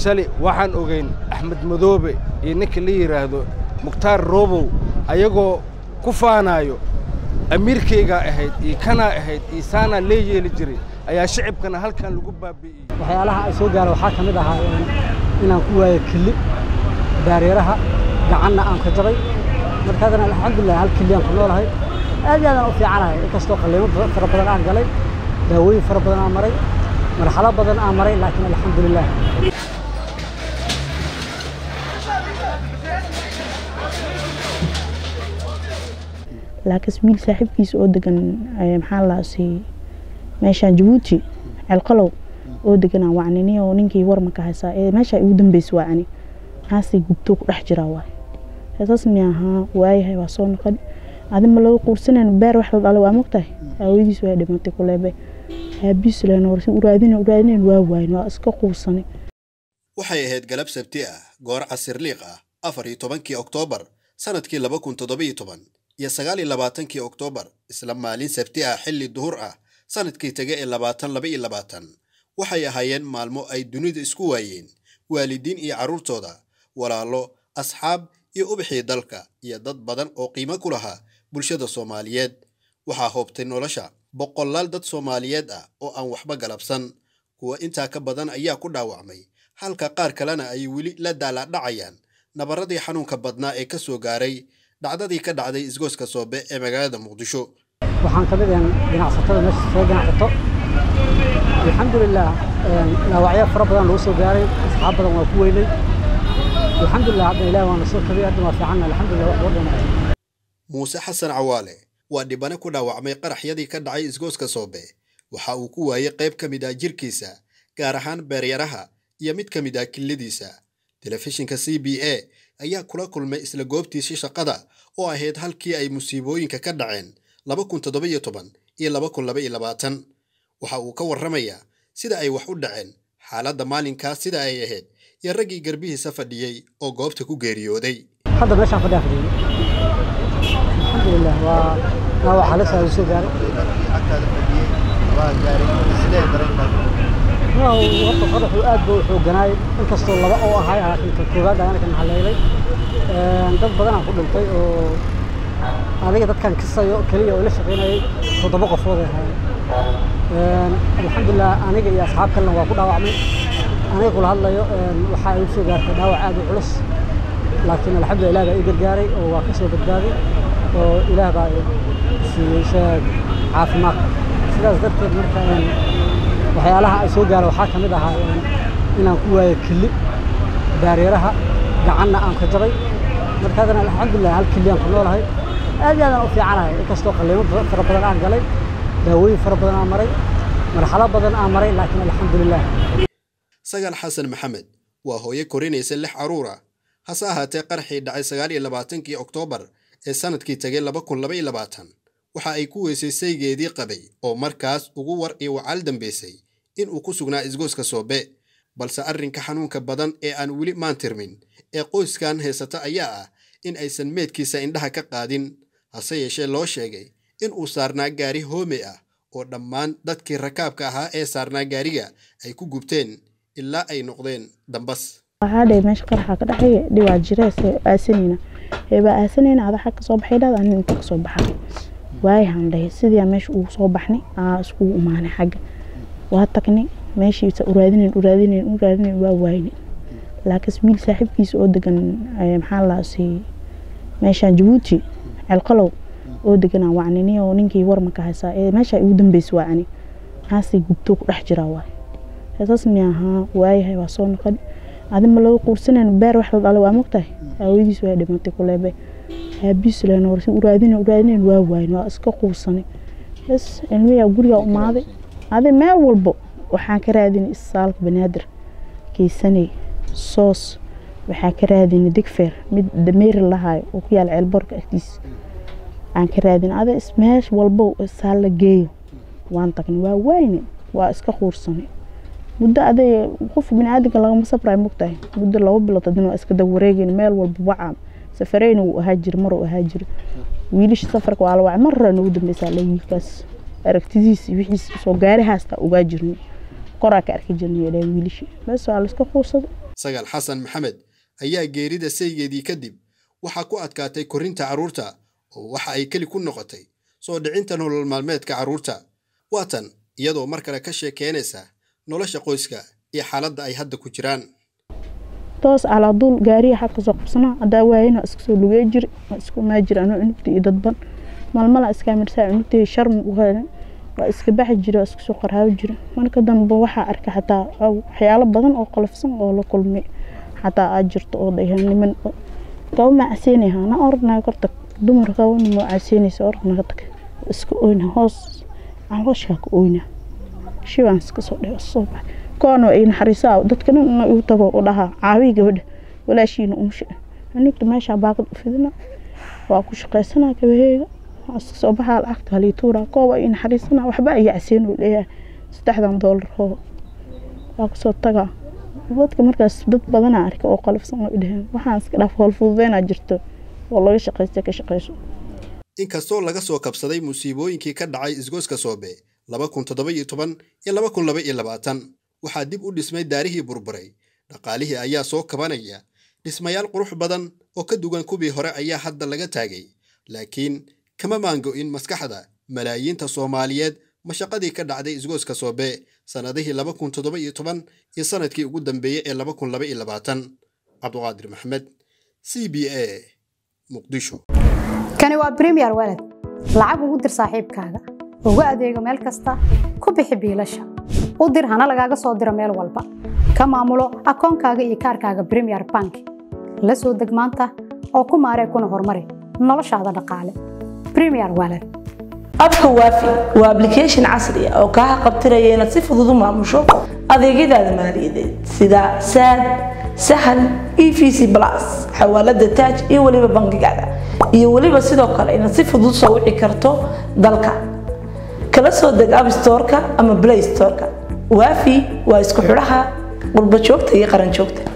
shali waxaan ogayn axmed madoobe iyo ninka la yidhaahdo mukhtaar roobow ayagoo ku faanaayo amiirkaygaa ahayd iyo kanaa ahayd iyo saanaa lee yeeli jiray ayaa shicibkana halkan lagu baabi'iyey waxyaalaha ay soo gaara waxaa ka mid ahaa inaan ku waayo kili daareeraha gacanna aan ka jabay markaadana alxamdulilah hal kili aan ku noolahay aad iyo aadaan u fiicanahay inkastoo qalliimo fara badan aan galay daawooyin fara badan aan maray marxalo badan aan maray laakiin alxamdulilah laakiin wiil saaxiibkiisa oo degan maxaa laasi meeshaan jabuuti ceelqalow oo deganaa wacnini oo ninkii warmaka haysaa ee meesha ugu dambeysa waa ani maxaasay gubto ku dhex jiraa waay heesaas mi ahaa waayahay waa soo noqon adima laga quursanan beer wax la dhalay waa mogtahay haawadiis waa dhimatay kuleebe aabiis leen warsi uraadin uraadin waa waayn waa iska quursanay waxay ahayd galab sabti ah goor casirliiq ah afar iyo tobankii oktoobar sanadkii laba kun toddobiyo toban iyo sagaal iyo labaatankii oktoobar isla maalin sabti ah xilli duhur ah sanadkii tege ee labaatan laba iyo labaatan waxay ahaayeen maalmo ay dunida isku waayeen waalidiin iyo carruurtooda walaalo asxaab iyo ubixii dalka iyo dad badan oo qiimo ku lahaa bulshada soomaaliyeed waxaa hoobtay nolosha boqolaal dad soomaaliyeed ah oo aan waxba galabsan kuwa intaa ka badan ayaa ku dhaawacmay halka qaar kalena ay weli la daalaadhacayaan nabarradii xanuunka badnaa ee ka soo gaaray dhacdadii ka dhacday isgooska soobe ee magaalada muqdisho waxaan ka mid ahan ganacsatada meesha soo ganacsato alxamdulilah dhaawacyo fara badan lagu soo gaaray asxaab badan waa ku weynay alxamdulilah hadda ilaah waana soo kabay hadda waa fiican alxamdulilah wax loo dhamaayo muuse xasan cawaale waa dhibane ku dhaawacmay qaraxyadii ka dhacay isgooska soobe waxa uu ku waayey qayb ka mid ah jirkiisa gaar ahaan beeryaraha iyo mid ka mid ah killadiisa telefishinka c b a ayaa kula kulmay isla goobtiisii shaqada oo ahayd halkii ay musiibooyinka ka dhaceen laba kun toddobiyo toban iyo laba kun laba iyo labaatan waxa uu ka warramayaa sida ay wax u dhaceen xaaladda maalinkaas sida ay ahayd iyo raggii garbihiisa fadhiyey oo goobta ku geeriyooday hadda meeshaan fadhiyaa fadhiyey alxamdulilah waa dhaawac halis aa soo gaaray horta qaraxu aad buu xooganaay inkastoo laba oo ahay laakiin ka koowaad ayana kan haleelay dad badanaa ku dhintay oo adiga dadkan kisayo keliya oo la shaqaynayay toddoba qofood ay ahaayeen alxamdulilah aniga iyo asxaab kalena waa ku dhaawacmay aniga kula hadlayo waxaa igu soo gaartay dhaawac aad u culus laakiin alxamdulilah ilaah baa ii gargaaray oo waa ka soo badbaaday oo ilaah baa siiyey sheeg caafimaad sidaas darteed marka waxyaalaha ay soo gaara waxaa ka mid ahaa inaan ku waayo kili daareeraha gacanna aan ka jabay markaadana alxamdulilah hal kili aan ku noolahay aad iyo aadaan u fiicanahay inkastoo qalliimo fara badan aan galay daawooyin fara badan aan maray marxalo badan aan maray laakiin alxamdulilah sagaal xasan maxamed waa hooyo korinaysa lix carruur ah hase ahaatee qaraxii dhacay sagaal iyo labaatankii oktoobar ee sanadkii tegay laba kun laba iyo labaatan waxa ay ku weysay saygeedii qabay oo markaas ugu war iyo wacaal dambaysay in uu ku sugnaa isgooska soobe balse arrinka xanuunka badan ee aan weli maantirmin ee qoyskan haysata ayaa ah in aysan meedkiisa indhaha ka qaadin hase yeeshee loo sheegay in uu saarnaa gaari hoome ah oo dhammaan dadkii rakaabka ahaa ee saarnaa gaariga ay ku gubteen ilaa ay noqdeen dambas waxaa dhe meesha qaraxa ka dhexeey dhiwaa jirees aasanayna eebaa aasanayna ada xag kasoo baxay dhada anin inta kasoo baxay waayahan dhahay sidii meesha ugu soo baxnay aa iskugu imaanay xagga waa tagnay meeshiisa uraadinayn uraadinayn uraadinayn waa waayne laakiin wiil saaxiibkiisa oo degan maxaa laasi meeshaan jabuuti ceelqalow oo deganaa wacnini oo ninkii warmaka haysaa ee meesha ugu dambeysa waa ani maxaasay gubto ku dhex jiraa waay heesaas mi ahaa waayahay waa soo noqon adima laga quursanan beer wax la dhalay waa mogtahay haawadiis waa dhimatay kuleebe aabiis leen warsi uraadin uraadinayn waa waayn waa iska quursanay bas ilmiyaa gurigaa umaaday adi meel walbo waxaan ka raadinay isaalka banaadir keysanay soos waxaa ka raadinay digfeer mid dameeri lahaayo oo ku yaala ceelboorka agtiisa aan ka raadinay adi meesh walbo isaal la geeyo waan tagnay waa wayne waa iska quursanay muddo aday qof biniaadanka lagama safrayo mogtahay muddo laba bilood hadina waa iska daba wareegeyn meel walba wacaa safareyna wuu ahaa jira maruu ahaa jira wiilasha safarka waa la wacay mar hore nagu dambeysaa la wiilkaas aragtidiis wixiis soo gaari haastaa ogaa jirnay koraa ka arki jirnay dhaheen wiilashii bes waa layska quusaday sagaal xasan maxamed ayaa geerida saygeedii kadib waxaa ku adkaatay korinta carruurta oo waxa ay keli ku noqotay soo dhicinta nolol maalmeedka carruurta waatan iyadoo mar kale ka sheekeynaysa nolosha qoyska iyo xaaladda ay hadda ku jiraan toos alaaduul gaariya xag kasoo qabsanaa haddaa waayana waa iska soo lugey jiri waa isku maa jira anoo cunugta iyo dadban malmala iskaa mirsaa cunugtay sharm u helin waa iska baxi jira waa iska soo qaraabi jira marka dambe waxaa arkay xataa waxyaalo badan oo qalafsan oo la kulmay xataa aad jirto oo dhahan niman kaba ma caseynaya na ordnaa korta dumar kabana ma caseynaysa ordnaga tag iska oyna hoos aan hooshaa ka oyna shibaan iska soo dheh soo baxay koona ay naxariisaa dadka dhan ina igu tago u dhahaa caawiyi gabadha walaashiina umusha cunugta meeshaa baaqad u fidina waa ku shaqaysanaa gabaheega waa iska soo baxaa lacagta halii tuuraa kooba ay naxariisanaa waxba ay caseyn uu leeyahay saddexdan doolar hoo waa kusoo tagaa dadka markaas dad badanaa arkay oo qalafsan oo dhaheen waxaan iska dhaaf howl fududeynaa jirto oo laga shaqaysta ka shaqayso inkastoo laga soo kabsaday musiibooyinkii ka dhacay isgoyska soobe laba kun toddoba iyo toban iyo laba kun laba iyo labaatan waxaa dib u dhismay daarihii burburay dhaqaalihii ayaa soo kabanaya dhismayaal qurux badan oo ka duwan kuwii hore ayaa hadda laga taagay laakiin kama maango-in maskaxda malaayiinta soomaaliyeed mashaqadii ka dhacday isgoyska soobe sannadihii laba kun toddoba iyo toban iyo sannadkii ugu dambeeyey ee laba kun laba iyo labaatan cabduqaadir maxamed c b a muqdisho kani waa bremiyer walad lacag ugu dir saaxiibkaaga ugu adeego meel kasta ku bixi biilasha u dir hana lagaaga soo diro meel walba ka maamulo akoonkaaga iyo kaarkaaga bremiyer bank la soo deg maanta oo ku maaree kuna horumari noloshaada dhaqaale bremiyer walad abka waafi waa application casri ah oo kaa qabtiraya inaad si fudud u maamusho adeegyadaada maaliyadeed sida saad sahal e v c plus xawaalada taaj iyo weliba bangigaada iyo weliba sidoo kale inaad si fudud soo wici karto dalka kala soo deg app storeka ama play storeka waafi waa isku xidhaha qurba joogta iyo qaran joogta